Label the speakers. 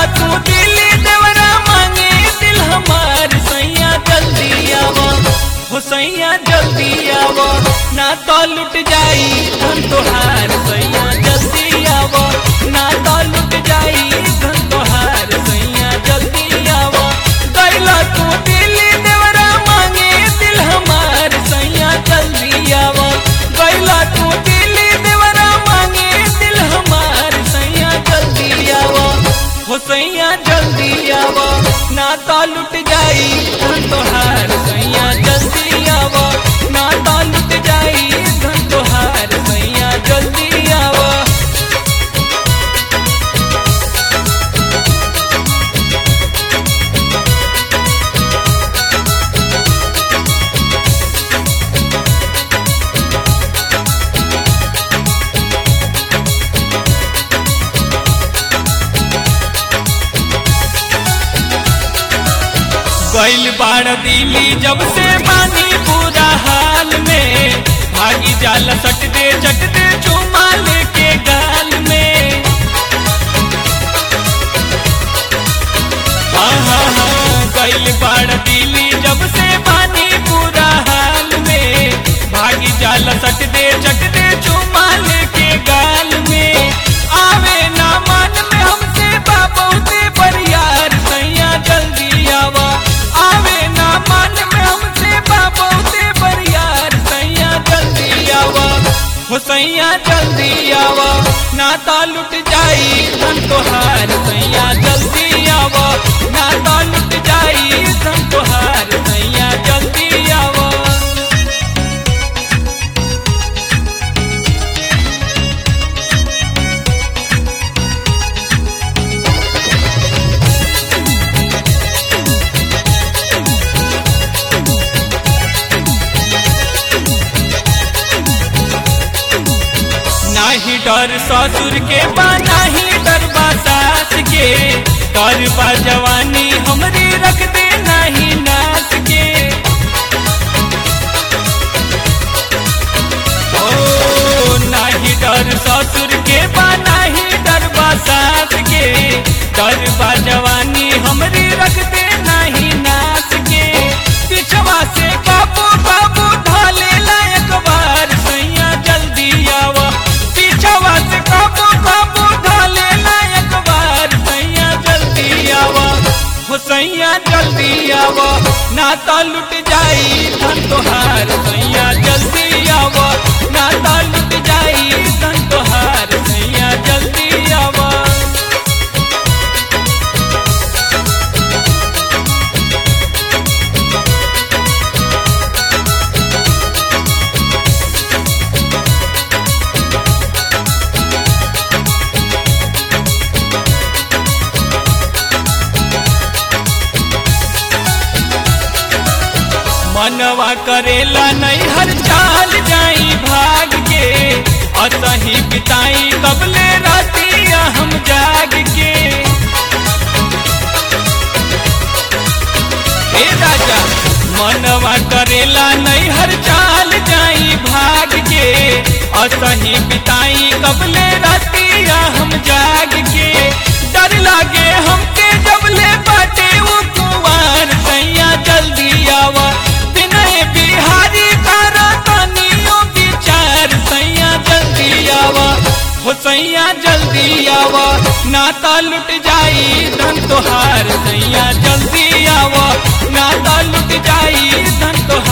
Speaker 1: तू दिल्ली देवरा मांगे दिल हमार सैया जल्दी आवा हो सैया जल्दी आवा ना तो लुट जाई धन तोहार सैया जल्दी आवा ना तो लुट जाई धन तोहार सैया जल्दी आवा गैला तू दिल्ली देवरा मांगे दिल हमार सैया जल्दी आवा गैला तू दिल्ली देवरा मांगे दिल हमार सैया जल्दी आवा हो सैया जल्दी आवा ना तो लुट जाई धन तोहार सैया जल्दी आवा ना तो लुट जाई धन तोहार सैया जल्दी आवा गैल बाड़ दिली जब से पानी पूरा हाल में भागी जाल सट दे चट दे चुमा लेके गाल में हाँ हाँ हाँ गैल बाड़ दिली जब से पानी पूरा हाल में भागी जाल सट दे चट दे चुमा लेके गाल में आवे ना मन में हमसे बाबूते पर यार सैया जल्दी आवा आवे ना मन में हमसे बाबूते पर यार सैया जल्दी आवा हो सैया जल्दी आवा ना तो लुट जाई धन तोहार सैया जल्दी आवा ना तो लुट जाई धन तोहार सैया जल्दी आवा नाही डर ससुर के बा नाही डर बा सास के कर बा जवानी हमरी रख दे नाही नाच के ओ नाही डर ससुर के बा नाही डर बा सास के डर बा जवानी हमरी रख दे नाही नाच के पिछवा से काबू काबू ढाले लायक बार सैया जल्दी आवा पीछवा से काबू काबू ढाले लायक बार सैया जल्दी आवा हो सैया जल्दी आवा ना तो लुट जाई धन तोहार सैया जल्दी आवा ना तो लुट जाई धन तोहार सैया जल्दी आवा मनवा करेला नहीं हर चाल जाई भाग के असही बिताई कबले रातिया हम जाग के हे राजा मनवा करेला नहीं हर चाल जाई भाग के असही बिताई कबले रातिया हम जाग के डर लागे हमके जबले बाटे वो कुंवार सैया जल्दी आवा विनय बिहारी करा तनियो विचार सैया जल्दी आवा हो सैया जल्दी आवा नाता लुट जाई धन तोहार सैया जल्दी आवा नाता लुट जाई धन तोहार